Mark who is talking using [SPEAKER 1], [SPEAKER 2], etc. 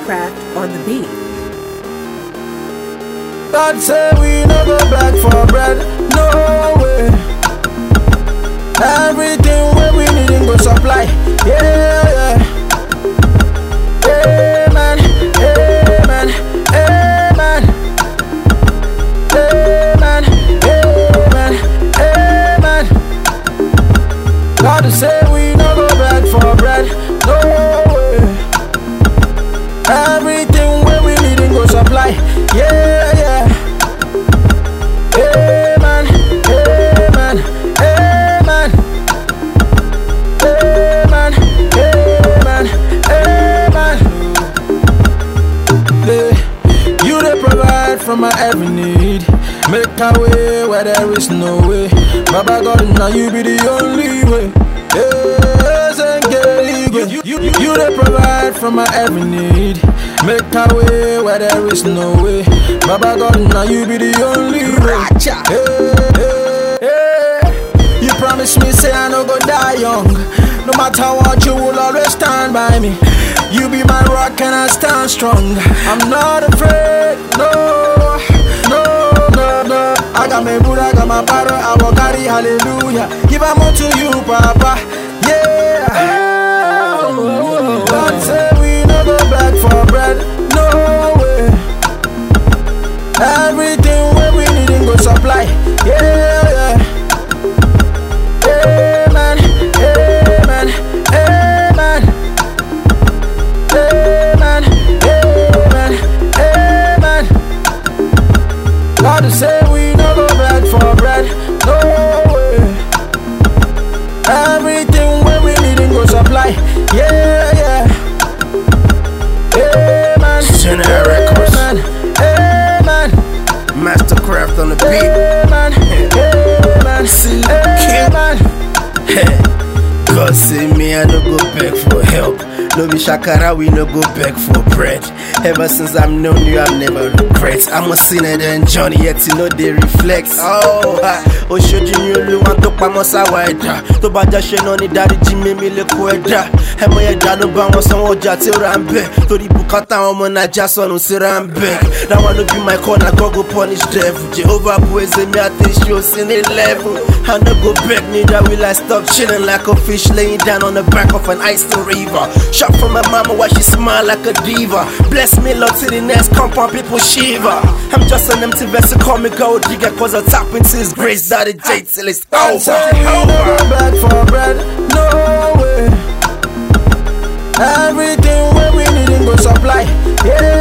[SPEAKER 1] Mastercraft on the beat.
[SPEAKER 2] God say we no go back for bread, no way. Everything where we need him go supply, yeah, yeah. Amen, amen, amen. Amen, amen, amen. God say we no go back for bread, no way. Everything where we need him go supply, yeah, yeah. Amen, amen, amen. Amen, amen, amen. Yeah. You they provide for my every need. Make a way where there is no way. Baba God, now you be the only way. Yes, and get you, you, you, you they provide for my every need. Make a way where there is no way. Baba God, now you be the only way. Hey, hey, hey. You promise me, say I no go die young. No matter what, you will always stand by me. You be my rock and I stand strong. I'm not afraid, no, no, no, no. I got my Buddha, I got my Bible, I will carry hallelujah. Give am all to you, Papa. Yeah. God say we no go back for bread, no way. Everything where we need him go supply. Yeah, yeah. Amen, amen, amen. Amen, amen, amen. God say we no go back for bread, no way. Everything where we need him go supply. Yeah, yeah. Amen.
[SPEAKER 3] General Records.
[SPEAKER 2] Amen. Amen.
[SPEAKER 3] Mastercraft on the beat.
[SPEAKER 2] Amen. Amen.
[SPEAKER 3] See,
[SPEAKER 2] Amen.
[SPEAKER 3] God say me, I no go beg for help. No be shakara, we no go beg for bread. Ever since I've known you, I've never regret. I'm a sinner than Johnny, yet you know they reflect. Oh, ha, o ṣojú ni olúwa tó pamọ́ sáwà ẹ̀dá. Tó bá já ṣe náà ní dáríjì mímí lè kó ẹ̀dá. Ẹmọ ẹ̀dá ló bá wọn sanwó ọjà tí ó ra ń bẹ̀. Torí bùkátà àwọn ọmọ Naija sọnù sí Rambek. That one no be my corner, God go punish devil. Jehovah praise me, I think she was in a level. I no go beg, neither will I stop chilling like a fish laying down on the back of an icy river. Shot from my mama while she smile like a diva. Bless me, Lord, to the next compound, people shiver. I'm just an empty vessel, call me gold digger, cause I tap into his grace, daddy J till it's
[SPEAKER 2] God
[SPEAKER 3] over.
[SPEAKER 2] say we no go back for bread, no way. Everything where we need him go supply. Yeah,